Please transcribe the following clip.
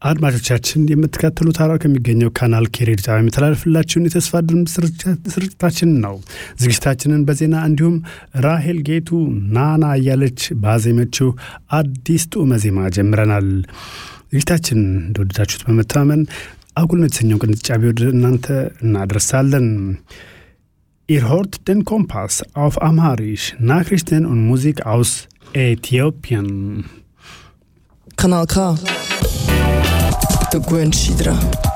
አድማጮቻችን የምትከተሉት ሐረር ከሚገኘው ካናል ኬሬድ ጣቢያ የሚተላለፍላችሁን የተስፋ ድምፅ ስርጭታችን ነው። ዝግጅታችንን በዜና እንዲሁም ራሄል ጌቱ ናና እያለች ባዜመችው አዲስ ጡመ ዜማ ጀምረናል። ዝግጅታችን እንደወደዳችሁት በመተማመን አጉል የተሰኘው ቅንጫቢ ወደ እናንተ እናደርሳለን። Ihr hört den Kompass auf Amharisch, Nachrichten und Musik aus Äthiopien. Kanal K. Der Gwen Schidra.